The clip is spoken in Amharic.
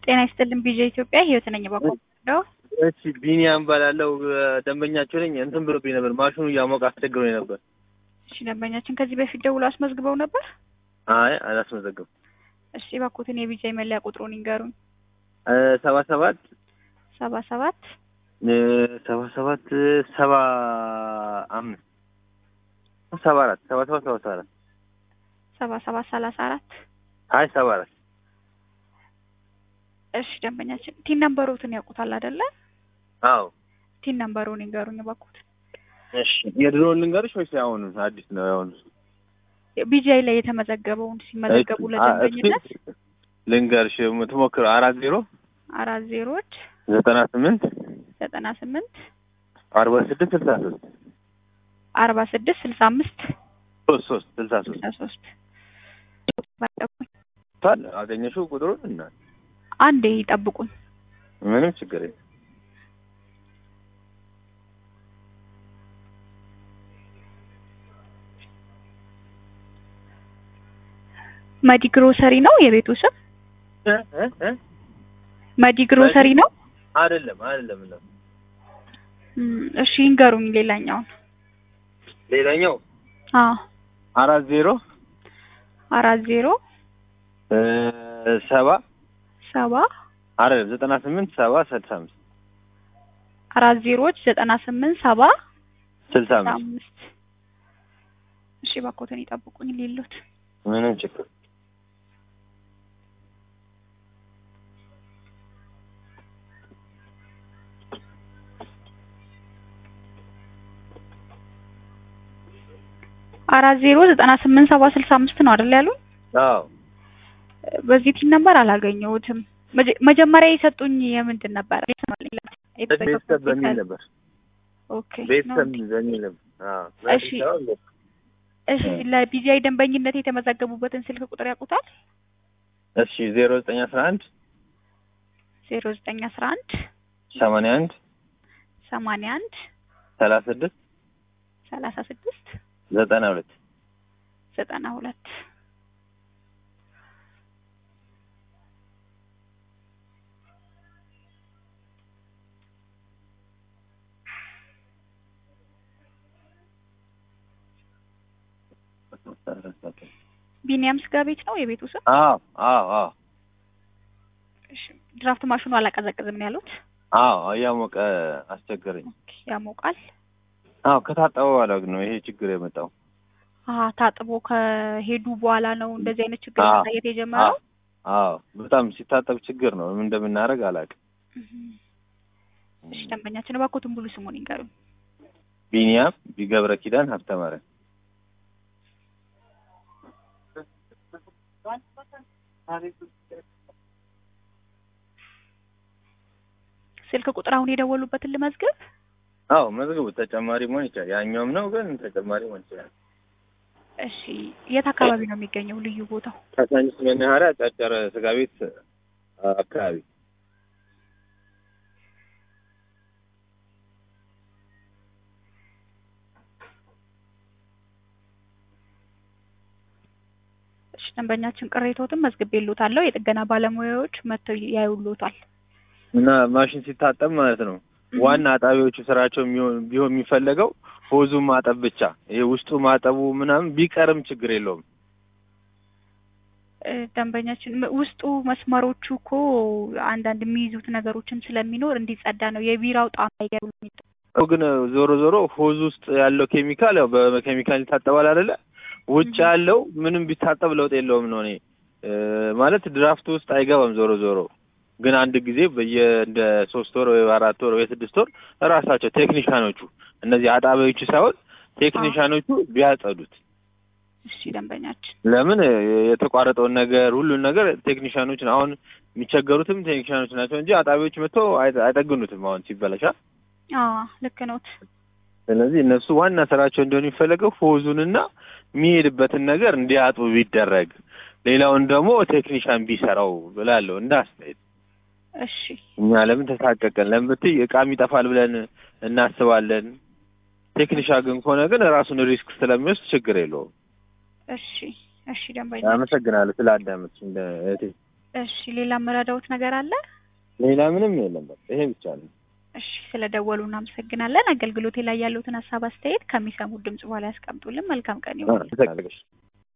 ጤና ይስጥልን ቢዤ ኢትዮጵያ ህይወት ነኝ ባቆደው እሺ ቢኒያም እባላለሁ ደንበኛቸው ነኝ እንትን ብሎብኝ ነበር ማሽኑ እያሞቀ አስቸግሮኝ ነበር እሺ ደንበኛችን ከዚህ በፊት ደውሎ አስመዝግበው ነበር አይ አላስመዘገብም እሺ እባክዎትን የቢጃ መለያ ቁጥሩን ይንገሩኝ ሰባ ሰባት ሰባ ሰባት ሰባ ሰባት ሰባ አምስት ሰባ አራት ሰባ ሰባት ሰባ አራት ሰባ ሰባት ሰላሳ አራት አይ ሰባ አራት እሺ ደንበኛችን ቲን ነምበሮትን ያውቁታል አይደለ? አዎ ቲን ነምበሩን ይንገሩኝ እባክዎት። እሺ የድሮውን ልንገርሽ ወይስ ያሁኑ አዲስ ነው ያሁኑ? ቢጃይ ላይ የተመዘገበውን ሲመዘገቡ ለደንበኝነት ልንገርሽ የምትሞክረው አራት ዜሮ አራት ዜሮዎች ዘጠና ስምንት ዘጠና ስምንት አርባ ስድስት ስልሳ ሶስት አርባ ስድስት ስልሳ አምስት ሶስት ሶስት ስልሳ ሶስት ስልሳ ሶስት ታል አገኘሽው ቁጥሩን እና አንዴ ይጠብቁኝ። ምንም ችግር የለም። መዲ ግሮሰሪ ነው የቤቱ ስም? እ እ እ መዲ ግሮሰሪ ነው? አይደለም አይደለም ነው። እም፣ እሺ ይንገሩኝ ሌላኛውን። ሌላኛው አዎ አራት ዜሮ አራት ዜሮ እ ሰባ ሰባ አይደለም ዘጠና ስምንት ሰባ ስልሳ አምስት አራት ዜሮዎች ዘጠና ስምንት ሰባ ስልሳ ስልሳ አምስት አምስት እሺ እባክዎትን ይጠብቁኝ ሌሎት ምንም ችግር አራት ዜሮ ዘጠና ስምንት ሰባ ስልሳ አምስት ነው አይደል ያሉኝ? አዎ በዚህ ቲን ነበር አላገኘሁትም። መጀ- መጀመሪያ የሰጡኝ የምንድን ነበር? ቤተሰብ በሚል ነበር ኦኬ ነው ቤተሰብ እንዴ? በሚል ነበር አዎ እሺ። እሺ ለቢጂአይ ደንበኝነት የተመዘገቡበትን ስልክ ቁጥር ያውቁታል? እሺ ዜሮ ዘጠኝ አስራ አንድ ዜሮ ዘጠኝ አስራ አንድ ሰማንያ አንድ ሰማንያ አንድ ሰላሳ ስድስት ሰላሳ ስድስት ዘጠና ሁለት ዘጠና ሁለት ቢኒያም ስጋ ቤት ነው የቤቱ ስም? አዎ አዎ አዎ እሺ ድራፍት ማሽኑ አላቀዘቅዝም ነው ያሉት? አዎ እያሞቀ አስቸገረኝ። ኦኬ ያሞቃል። አዎ ከታጠበ በኋላ ግን ነው ይሄ ችግር የመጣው። አሀ ታጥቦ ከሄዱ በኋላ ነው እንደዚህ አይነት ችግር አዎ። ማሳየት የጀመረው? አዎ በጣም ሲታጠብ ችግር ነው። ምን እንደምናደርግ አላውቅም። እህም። እሺ ደንበኛችን እባክዎትን ሙሉ ስሙን ይንገሩኝ። ቢኒያም ቢገብረ ኪዳን ሀብተማርያም ስልክ ቁጥር አሁን የደወሉበትን ልመዝግብ? አዎ መዝግቡ። ተጨማሪ መሆን ይችላል። ያኛውም ነው ግን ተጨማሪ መሆን ይችላል። እሺ የት አካባቢ ነው የሚገኘው ልዩ ቦታው? ከሳንስ መናኸሪያ ጨርጨር ስጋ ቤት አካባቢ እሺ ደንበኛችን ቅሬታዎትን መዝግቤልዎታለሁ። የጥገና ባለሙያዎች መጥተው ያዩልዎታል። እና ማሽን ሲታጠብ ማለት ነው ዋና አጣቢዎቹ ስራቸው የሚሆን ቢሆን የሚፈለገው ሆዙ ማጠብ ብቻ። ይሄ ውስጡ ማጠቡ ምናምን ቢቀርም ችግር የለውም። እ፣ ደንበኛችን ም- ውስጡ መስመሮቹ እኮ አንዳንድ የሚይዙት ነገሮችን ስለሚኖር እንዲጸዳ ነው። የቢራው ጣም አይገርም። ያው ግን ዞሮ ዞሮ ሆዝ ውስጥ ያለው ኬሚካል ያው በኬሚካል ይታጠባል አይደለ? ውጭ Mhm. ያለው ምንም ቢታጠብ ለውጥ የለውም ነው እኔ እ፣ ማለት ድራፍት ውስጥ አይገባም። ዞሮ ዞሮ ግን አንድ ጊዜ በየ እንደ ሶስት ወር ወይ አራት ወር ወይ ስድስት ወር እራሳቸው ቴክኒሻኖቹ እነዚህ አጣቢዎቹ ሳይሆን ቴክኒሻኖቹ ቢያጸዱት እሺ ደንበኛችን ለምን እ፣ የተቋረጠውን ነገር ሁሉን ነገር ቴክኒሻኖች አሁን የሚቸገሩትም ቴክኒሻኖች ናቸው እንጂ አጣቢዎች መጥተው አይ- አይጠግኑትም አሁን ሲበላሻ አዎ ልክ ነዎት። ስለዚህ እነሱ ዋና ስራቸው እንዲሆን የሚፈለገው ፎዙንና የሚሄድበትን ነገር እንዲያጡ ቢደረግ፣ ሌላውን ደግሞ ቴክኒሻን ቢሰራው ብላለሁ እንደ አስተያየት። እሺ እኛ ለምን ተሳቀቀን? ለምን ብትይ እቃም ይጠፋል ብለን እናስባለን። ቴክኒሻ ግን ከሆነ ግን ራሱን ሪስክ ስለሚወስድ ችግር የለውም። እሺ እሺ ደንበኛ አመሰግናለሁ ስለ አዳመጥሽ እንደ እህቴ። እሺ ሌላ የምረዳውት ነገር አለ? ሌላ ምንም የለም። በቃ ይሄ ብቻ ነው። እሺ ስለደወሉ እናመሰግናለን። አገልግሎቴ ላይ ያሉትን ሀሳብ አስተያየት ከሚሰሙት ድምጽ በኋላ ያስቀምጡልን። መልካም ቀን ይሁን። አመሰግናለሁ።